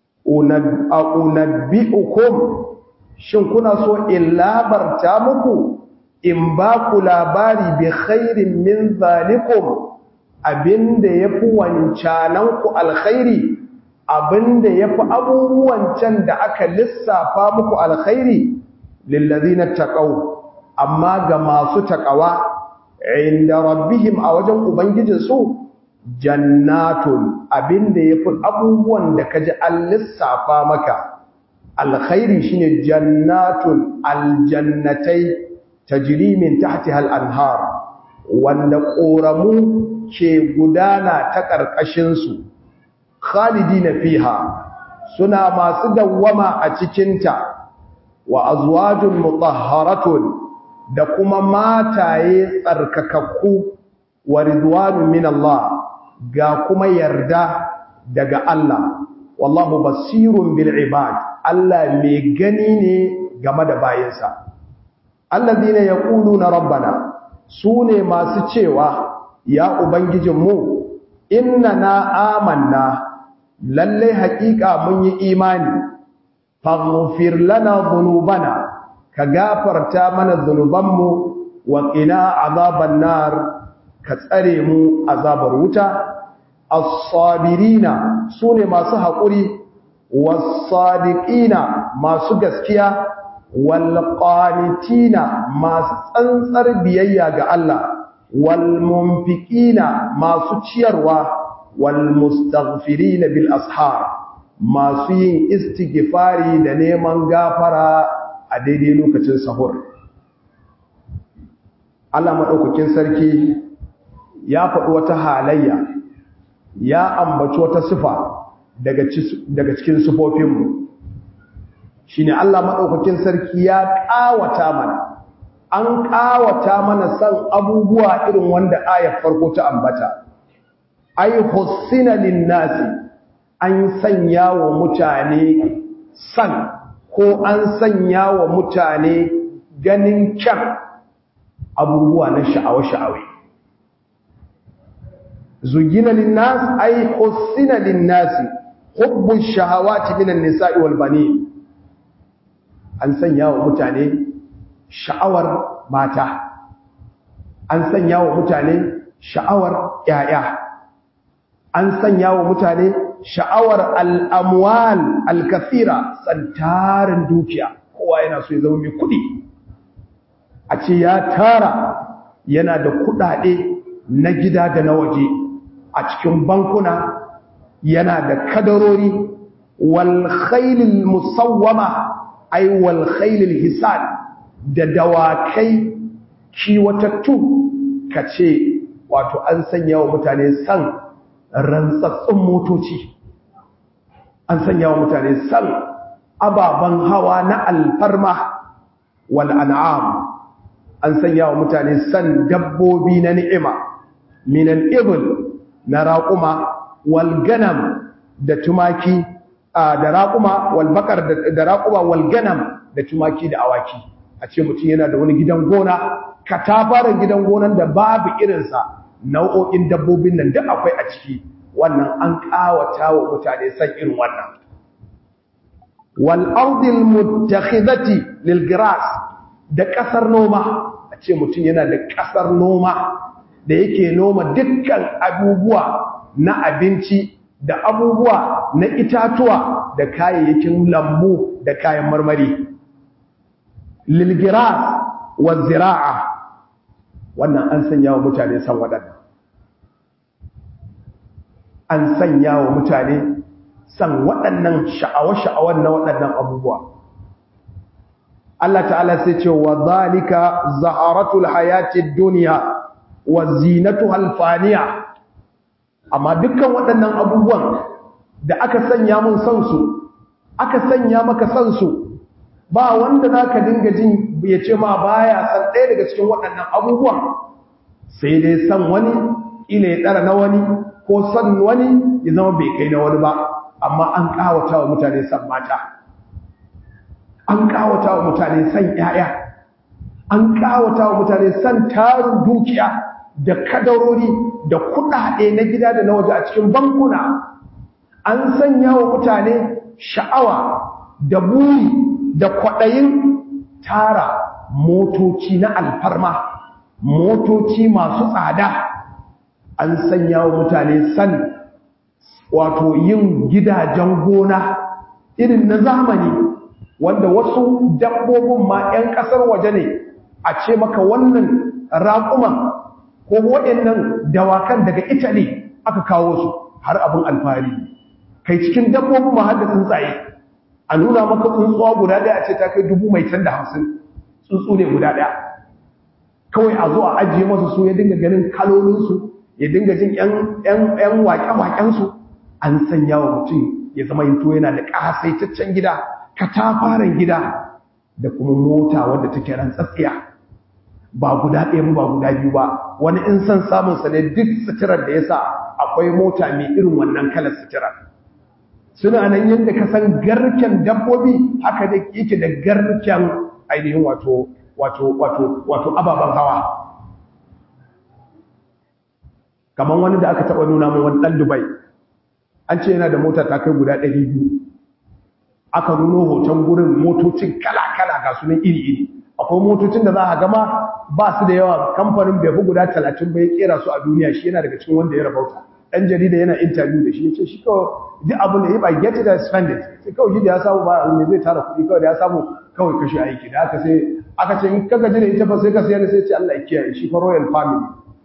unabbi'ukum shin kuna so in labarta muku in ba ku labari bi khairin min zalikum abinda yafi wancanan ku alkhairi abinda yafi abubuwan can da aka lissafa muku alkhairi lillazina taqaw amma ga masu taqawa inda rabbihim a wajen ubangijinsu jannatun abinda yafi abubuwan da kaji an lissafa maka alkhairi shine jannatun aljannatai tajri min tahtiha al-anhar wanda koramu ke gudana ta karkashin su khalidina fiha suna masu dawwama a cikin ta wa azwajun mutahharatun da kuma mataye tsarkakakku wa ridwanun min Allah ga kuma yarda daga Allah wallahu basirun bil ibad Allah mai gani ne game da bayinsa allazina yaquluna rabbana sune masu cewa ya ubangijinmu innana amanna lalle haƙiƙa mun yi imani faghfir lana dhunubana ka gafarta mana dhunubanmu wa qina azaban nar ka tsare mu azabar wuta as-sabirina sune masu haƙuri was-sadiqina masu gaskiya wal qanitina masu tsantsar biyayya ga Allah wal munfiqina masu ciyarwa wal mustaghfirina bil ashar masu yin istighfari da neman gafara a daidai lokacin sahur Allah madaukakin sarki ya faɗi wata halayya ya ambaci wata sifa daga daga cikin sifofinmu shine Allah madaukakin sarki ya ƙawata mana an ƙawata mana san abubuwa irin wanda ayar farko ta ambata ai hussina linnasi an sanya wa mutane san ko an sanya wa mutane ganin kyan abubuwa na sha'awa-sha'awai zugina linnas ai hussina linnasi hubbu shahawati minan nisa'i wal banin an sanya wa mutane sha'awar mata an sanya wa mutane sha'awar yaya an sanya wa mutane sha'awar al'amwal al-kathira tsantarin dukiya kowa yana so ya zama mai kudi a ce ya tara yana da kudade na gida da na waje a cikin bankuna yana da kadarori wal khailil musawwama ay wal khailil hisan da dawakai kiwatattu kace wato an sanya wa mutane san rantsatsun motoci an sanya wa mutane san ababen hawa na alfarma wal an'am an sanya wa mutane san dabbobi na ni'ima minan ibl na raƙuma wal ganam da tumaki da raƙuma wal bakar da raƙuma wal ganam da tumaki da awaki a ce mutum yana da wani gidan gona katafaren gidan gonan da babu irinsa nau'o'in dabbobin nan duk akwai a ciki wannan an ƙawata wa mutane san irin wannan wal ardil muttakhidati lil gras da ƙasar noma a ce mutum yana da ƙasar noma da yake noma dukkan abubuwa na abinci da abubuwa na itatuwa da kayayyakin lambu da kayan marmari lilgiras wa zira'a wannan an sanya wa mutane san waɗannan an sanya wa mutane san waɗannan sha'awa-sha'awan na waɗannan abubuwa Allah ta'ala sai ce wa zalika zaharatul hayatid dunya wa zinatuha alfaniya amma dukkan waɗannan abubuwan da aka sanya mun san su aka sanya maka san su ba wanda zaka dinga jin ya ce ma baya san ɗaya daga cikin waɗannan abubuwan sai dai san wani ila ya tsara na wani ko san wani ya zama bai kai na wani ba amma an kawata wa mutane san mata an kawata wa mutane san ƴaƴa an kawata wa mutane san tarin dukiya da kadarori da kuɗaɗe na gida da na waje a cikin bankuna an sanya wa mutane sha'awa da buri da kwaɗayin tara motoci na alfarma motoci masu tsada an sanya wa mutane san wato yin gidajen gona irin na zamani wanda wasu dabbobin ma 'yan ƙasar waje ne a ce maka wannan raƙuman ko waɗannan dawakan daga italy aka kawo su har abin alfahari kai cikin dabbobin ma har da tsuntsaye a nuna maka tsuntsuwa guda ɗaya a ce ta kai dubu mai can da hamsin tsuntsu ne guda ɗaya kawai a zo a ajiye masa su ya dinga ganin kalolinsu ya dinga jin ‘yan waƙe-waƙensu an sanya wa mutum ya zama yin yana da ƙasaitaccen gida katafaren gida da kuma mota wadda take rantsatsiya ba guda ɗaya ba guda biyu ba wani in san samunsa ne duk suturar da ya sa akwai mota mai irin wannan kalar suturar suna nan yadda ka san garken dabbobi haka da yake da garken ainihin wato wato wato wato ababen hawa kamar wani da aka taba nuna mai wani dan Dubai an ce yana da mota ta kai guda 200 aka nuno hoton gurin motocin kala-kala ga sunan iri-iri akwai motocin da za a gama ba su da yawa kamfanin bai fi guda 30 bai kera su a duniya shi yana daga cikin wanda ya rabauta dan jarida yana interview da shi ya ce shi kawai duk abin da ya ba get it and spend it sai kawai shi da ya samu ba me zai tara kuɗi kawai da ya samu kawai kashe aiki da aka sai aka ce in kaga jira ita fa sai ka sayar sai ce Allah ya kiyaye shi fa royal family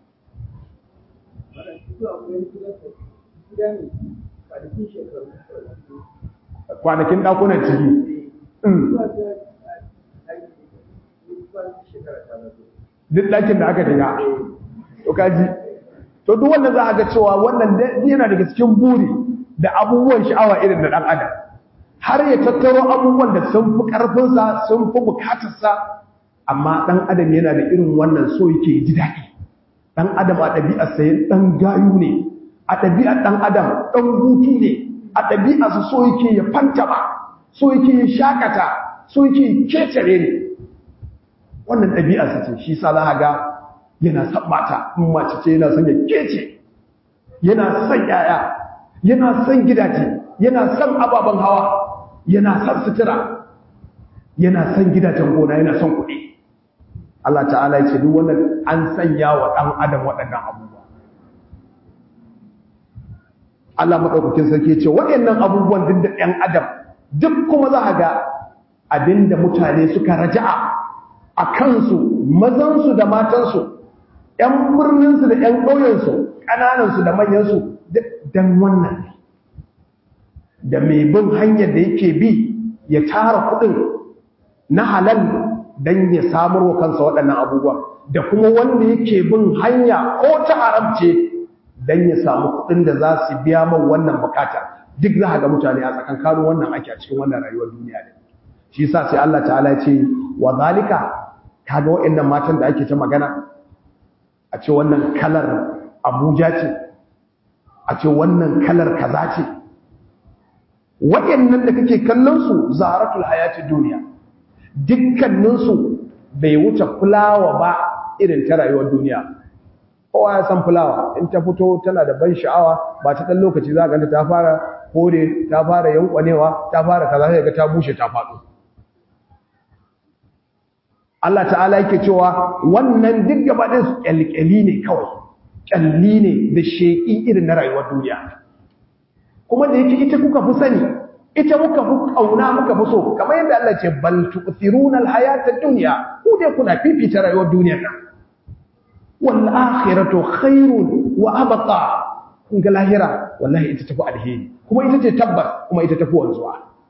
kwanakin dakunan ciki duk ɗakin da aka shiga to kaji to duk wanda za a ga cewa wannan yana daga cikin buri da abubuwan sha'awa irin da ɗan adam har ya tattaro abubuwan da sun fi ƙarfinsa sun fi bukatarsa amma ɗan adam yana da irin wannan so yake ji daɗi ɗan adam a ɗabi'arsa ya ɗan gayu ne a ɗabi'ar ɗan adam ɗan hutu ne a ɗabi'arsa so yake ya fanta ba so yake ya shakata so yake kecere ne wannan ɗabi'arsa ce shi sa za a ga yana son mata in mace ce yana son ya kece yana son yaya yana son gidaje yana son ababen hawa yana son sutura yana son gidajen gona yana son kuɗi Allah ta'ala ya ce duk wannan an sanya wa ɗan adam waɗannan abubuwa Allah maɗaukakin sarki ce waɗannan abubuwan duk da ɗan adam duk kuma za a ga abinda mutane suka raja'a a kansu mazansu da matansu ‘yan birninsu da ‘yan ƙauyensu ƙananansu da manyansu don wannan da mai bin hanyar da yake bi ya tara kuɗin na halal don ya samar wa kansa waɗannan abubuwa da kuma wanda yake bin hanya ko ta haramce don ya samu kuɗin da za su biya man wannan bukata duk za a ga mutane a tsakankanin wannan ake a cikin wannan rayuwar duniya ne shi sa sai Allah ta'ala ya ce wa zalika kaga waɗannan matan da ake ta magana a ce wannan kalar abuja ce a ce wannan kalar kaza ce waɗannan da kake kallon su zaratul hayati duniya dukkaninsu bai wuce fulawa ba irin ta rayuwar duniya kowa ya san fulawa in ta fito tana da ban sha'awa ba ta ɗan lokaci za ganta ta fara kore ta fara yankwanewa ta fara kaza sai ga ta bushe ta faɗo Allah ta'ala yake cewa wannan duk gaba ɗin kyalkyali ne kawai kyalli ne da sheƙi irin na rayuwar duniya kuma da yake ita kuka fi sani ita muka fi ƙauna muka fi so kamar yadda Allah ce bal tu'thiruna al-hayata ad-dunya ku dai kuna fifita rayuwar duniyar nan wal akhiratu khairun wa abqa kun ga lahira wallahi ita tafi alheri kuma ita ce tabbas kuma ita tafi wanzuwa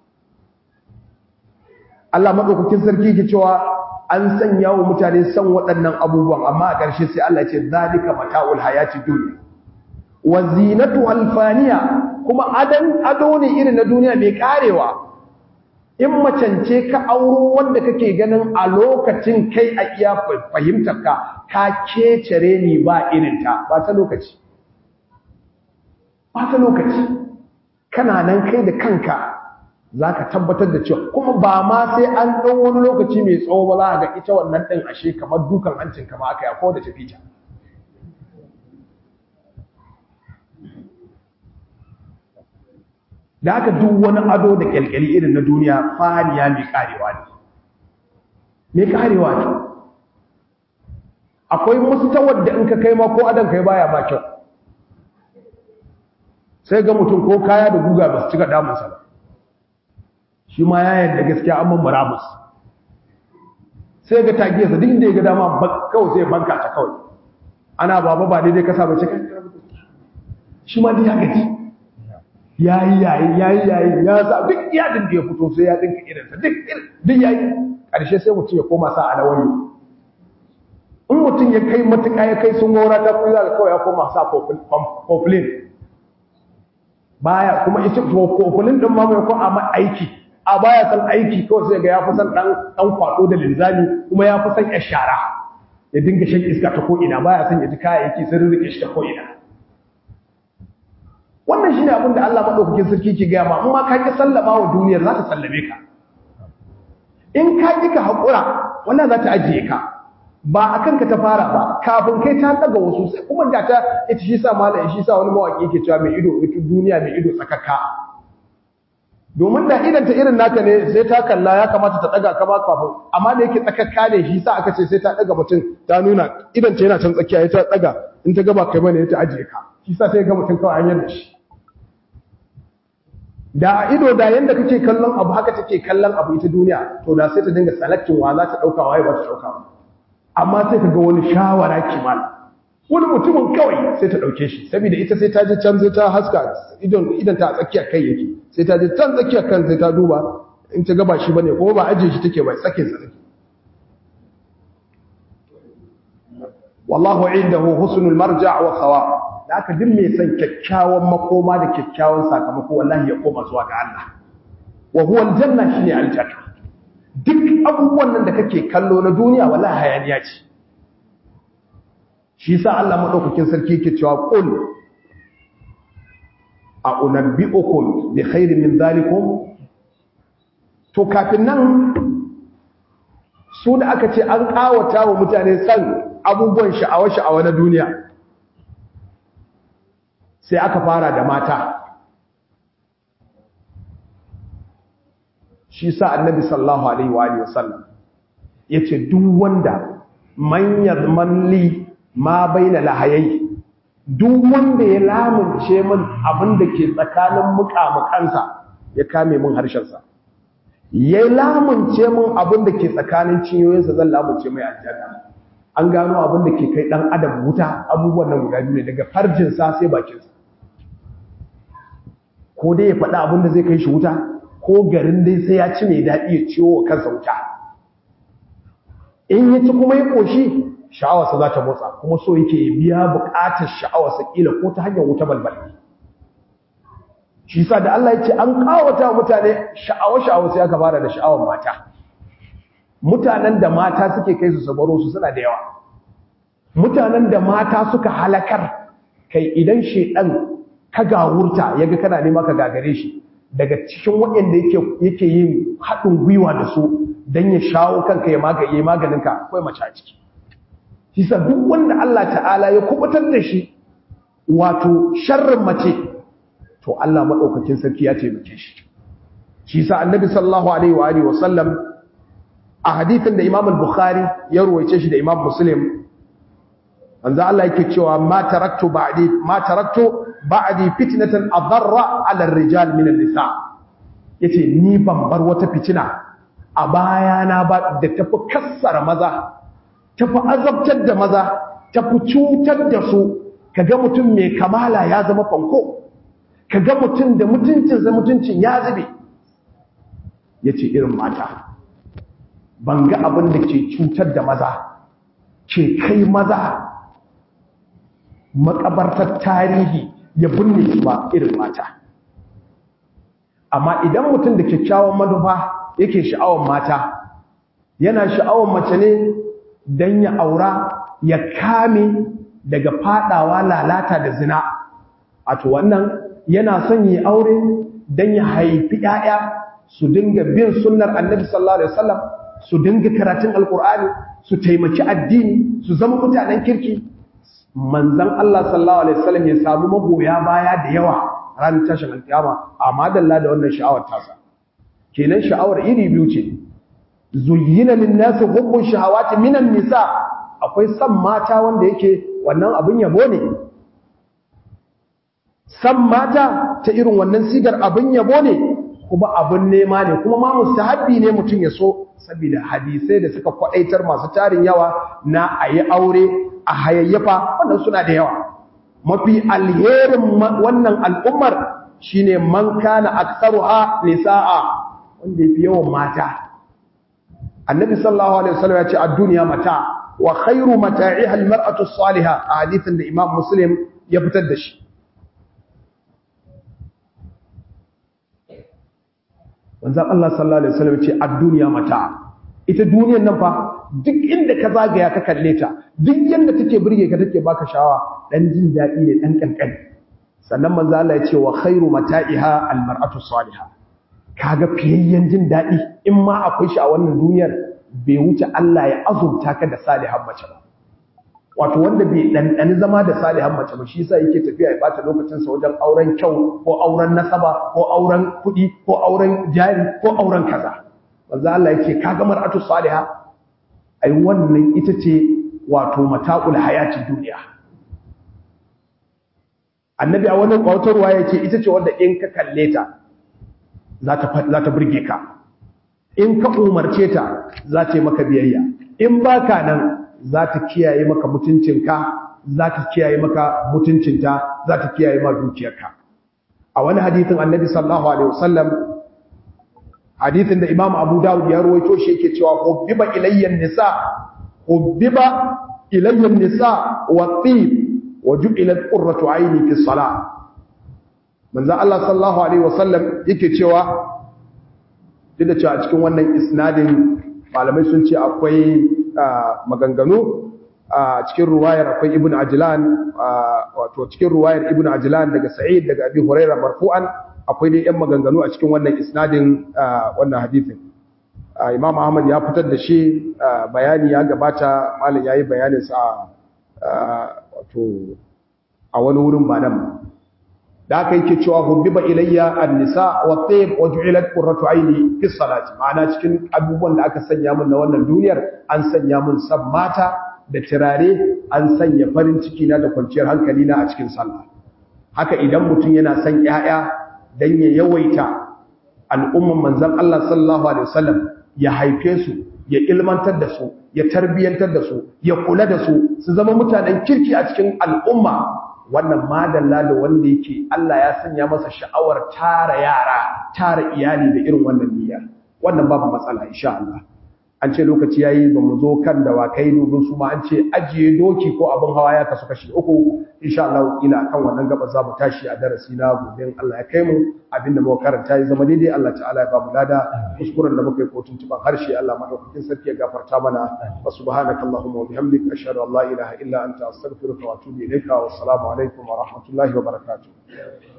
Allah madaukakin sarki ke cewa an sanya wa mutane san waɗannan abubuwan amma a ƙarshe sai Allah ce zalika mata'ul hayati dunya wa zinatu alfaniya kuma adan ado ne irin na duniya mai karewa in macance ka auro wanda kake ganin a lokacin kai a iya fahimtar ka ka kecere ni ba irin ta ba ta lokaci ba ta lokaci kana nan kai da kanka za ka tabbatar da cewa kuma ba ma sai an ɗan wani lokaci mai tsawo ba za a ga ita wannan ɗin ashe kamar dukan hancin kama aka yako da tafi ta da haka duk wani ado da kyalkyali irin na duniya faniya mai karewa ne mai karewa ne akwai mustawar da in ka kai ma ko adam kai baya ma kyau sai ga mutum ko kaya da guga ba su cika damunsa ba shi ma ya yadda gaskiya an mamara musu sai ga tagiyarsa duk inda ya ga dama kawai sai banka ta kawai ana baba ba daidai kasa ba cikin shi ma duk ya gaji ya yi yayi ya yi yayi ya sa duk iyadin da ya fito sai ya dinka irinsa duk duk ya yi ƙarshe sai mutum ya koma sa alawayi in mutum ya kai matuƙa ya kai sun wura ta kuyi za kawai ya koma sa kofulin baya kuma ita kofulin ɗin ma mai ko a aiki a baya san aiki kawai sai ga ya fi san ɗan ɗan kwaɗo da linzami kuma ya fi san ya shara ya dinga shan iska ta ko'ina baya san ya ji kayayyaki sun rike shi ta ko'ina wannan shine abin da Allah madaukakin sarki ke gaya ma amma ka ki sallama wa duniyar za ta sallame ka in ka ki ka hakura wannan za ta ajiye ka ba a kanka ta fara ba kafin kai ta daga wasu sai kuma ga ta ita shi sa malam shi sa wani mawaki yake cewa mai ido ita duniya mai ido tsakaka domin da idan ta irin naka ne sai ta kalla ya kamata ta daga ka ba kafin amma da yake tsakaka ne shi sa aka ce sai ta daga mutum ta nuna idan ta yana can tsakiya ya ta daga in ta gaba kai bane ya ta ajiye ka shi sa sai ga mutum kawai an yarda shi da a ido da yanda kake kallon abu haka take kallon abu ita duniya to da sai ta dinga selecting wa za ta dauka waye ba ta dauka ba amma sai ka ga wani shawara kimal wani mutumin kawai sai ta dauke shi saboda ita sai ta je can sai ta haska idan idan ta tsakiya kai yake sai ta je can tsakiya kan sai ta duba in ta gaba shi bane ko ba ajiye shi take ba tsakin sa take wallahu indahu husnul marja' wa thawab da aka din mai son kyakkyawan makoma da kyakkyawan sakamako wallahi ya koma zuwa ga Allah wa huwa aljanna shine aljanna duk abubuwan nan da kake kallo na duniya wallahi hayaniya ce shi yasa Allah madaukakin sarki yake cewa qul a unabbiukum bi khairin min zalikum to kafin nan su da aka ce an kawata wa mutane san abubuwan sha'awa sha'awa na duniya sai aka fara da mata shi sa annabi sallallahu alaihi wa alihi wasallam yace duk wanda man yadmanli ma baina lahayai duk wanda ya lamunce min abin da ke tsakanin muƙamukansa ya kame min harshensa ya lamunce min abin da ke tsakanin cinyoyinsa zan lamunce mai aljanna an gano abin da ke kai dan adam wuta abubuwan nan guda biyu ne daga farjinsa sai bakinsa ko dai ya faɗa abin da zai kai shi wuta ko garin dai sai ya ci mai daɗi ya ciwo wa kansa wuta in ya ci kuma ya ƙoshi sha'awarsa za ta motsa kuma so yake ya biya buƙatar sha'awarsa ƙila ko ta hanyar wuta balbal shi sa da Allah ya ce an ƙawata mutane sha'awar sha'awar sai aka fara da sha'awar mata mutanen da mata suke kai su sabaro su suna da yawa mutanen da mata suka halakar kai idan shedan ka gawurta yaga kana nema ka gagare shi daga cikin waɗanda yake yake yin haɗin gwiwa da su dan ya shawo kanka ya magaye maganinka akwai mace a ciki shi sa duk wanda Allah ta'ala ya kubutar da shi wato sharrin mace to Allah madaukakin sarki ya taimake shi shi sa annabi sallallahu alaihi wa alihi wa sallam a hadithin da Imam al-Bukhari ya ruwaice shi da Imam Muslim manzo Allah yake cewa ma taraktu ba'di ma taraktu ba'di fitnatan adarra 'ala ar-rijal min an-nisa yace ni ban bar wata fitina a bayana ba da tafi kassara maza tafi azabtar da maza tafi cutar da su kaga mutum mai kamala ya zama fanko kaga mutum da mutuncinsa mutuncin ya zube yace irin mata ban ga abin da ke cutar da maza ke kai maza makabartar tarihi ya binne su ba irin mata amma idan mutum da kyakkyawan manufa yake sha'awar mata yana sha'awar mace ne don ya aura ya kame daga fadawa lalata da zina a to wannan yana son yi aure don ya haifi 'ya'ya su dinga bin sunnar annabi sallallahu alaihi wasallam su dinga karatun alkur'ani su taimaki addini su zama mutanen kirki manzon Allah sallallahu alaihi wasallam ya samu magoya baya da yawa ran tashin alkiyama amma dalla da wannan sha'awar tasa kenan sha'awar iri biyu ce zuyyina lin-nas hubbu shahawati minan nisa akwai san mata wanda yake wannan abin yabo ne san mata ta irin wannan sigar abin yabo ne kuma abin nema ne kuma ma mustahabbi ne mutum ya so saboda hadisai da suka kwadaitar masu tarin yawa na ayi aure a hayayyafa wannan suna da yawa mafi alherin wannan al'ummar shine man kana aktsaruha nisaa wanda yafi yawan mata annabi sallallahu alaihi wasallam ya ce ad-dunya mata wa khairu mata'iha al-mar'atu as-salihah a hadithin da imam muslim ya fitar da shi wanzan Allah sallallahu Alaihi wasallam ce a duniya mata ita duniyan nan fa duk inda ka zagaya ka kalle ta duk yadda take birge ka take baka shawa dan jin daɗi ne dan kankani sannan manzo Allah ya ce wa khairu mata'iha almar'atu salihah kaga fiyayyen jin daɗi in ma akwai shi a wannan duniyar bai wuce Allah ya azurta ka da salihan mace ba wato wanda bai ɗanɗani zama da salihan mace ba shi yasa yake tafiya ya bata lokacinsa wajen auren kyau ko auren nasaba ko auren kuɗi ko auren jari ko auren kaza manzo Allah yake ka ga mar'atu salihah ai wannan ita ce wato mata'ul hayati duniya annabi a wannan kwatarwa yake ita ce wanda in ka kalle ta za ta za ta burge ka in ka umarce ta za ta yi maka biyayya in baka nan za ta kiyaye maka mutuncinka za ta kiyaye maka mutuncinta za ta kiyaye ma dukiyarka a wani hadithin annabi sallallahu alaihi wasallam hadithin da imam abu dawud ya ruwaito shi yake cewa hubbiba ilayya nisa hubbiba ilayya nisa wa tib wa ju'ilat qurratu ayni fi salah manzo Allah sallallahu alaihi wasallam yake cewa duk da cewa a cikin wannan isnadin malamai sun ce akwai maganganu a cikin ruwayar akwai ibn ajlan wato cikin ruwayar ibn ajlan daga sa'id daga abi hurairah marfu'an akwai dai yan maganganu a cikin wannan isnadin wannan hadisin imam ahmad ya fitar da shi bayani ya gabata malam yayi bayanin sa wato a wani wurin ba nan da aka yake cewa hubbiba ilayya an-nisa wa tayyib wa ju'ilat qurratu ayni fi salati ma'ana cikin abubuwan da aka sanya min na wannan duniyar an sanya min san mata da turare an sanya farin ciki na da kwanciyar hankali na a cikin sallah haka idan mutum yana son ƴaƴa dan ya yawaita al'umman manzon Allah sallallahu alaihi wasallam ya haife su ya ilmantar da su ya tarbiyantar da su ya kula da su su zama mutanen kirki a cikin al'umma wannan madalla da wanda yake Allah ya sanya masa sha'awar tara yara tara iyali da irin wannan niyya wannan babu matsala insha Allah an ce lokaci yayi ba mu zo kan dawakai domin su ma an ce ajiye doki ko abin hawa ya kasu kashi uku insha Allah ila kan wannan gaba za mu tashi a darasi na gobe Allah ya kai mu abinda muka karanta ya zama daidai Allah ta'ala ya ba mu lada kuskuren da muka yi ko tuntuban harshe Allah madaukakin sarki ya gafarta mana wa subhanakallahumma wa bihamdika ashhadu an la ilaha illa anta astaghfiruka wa atubu ilayka wa assalamu alaikum wa rahmatullahi wa barakatuh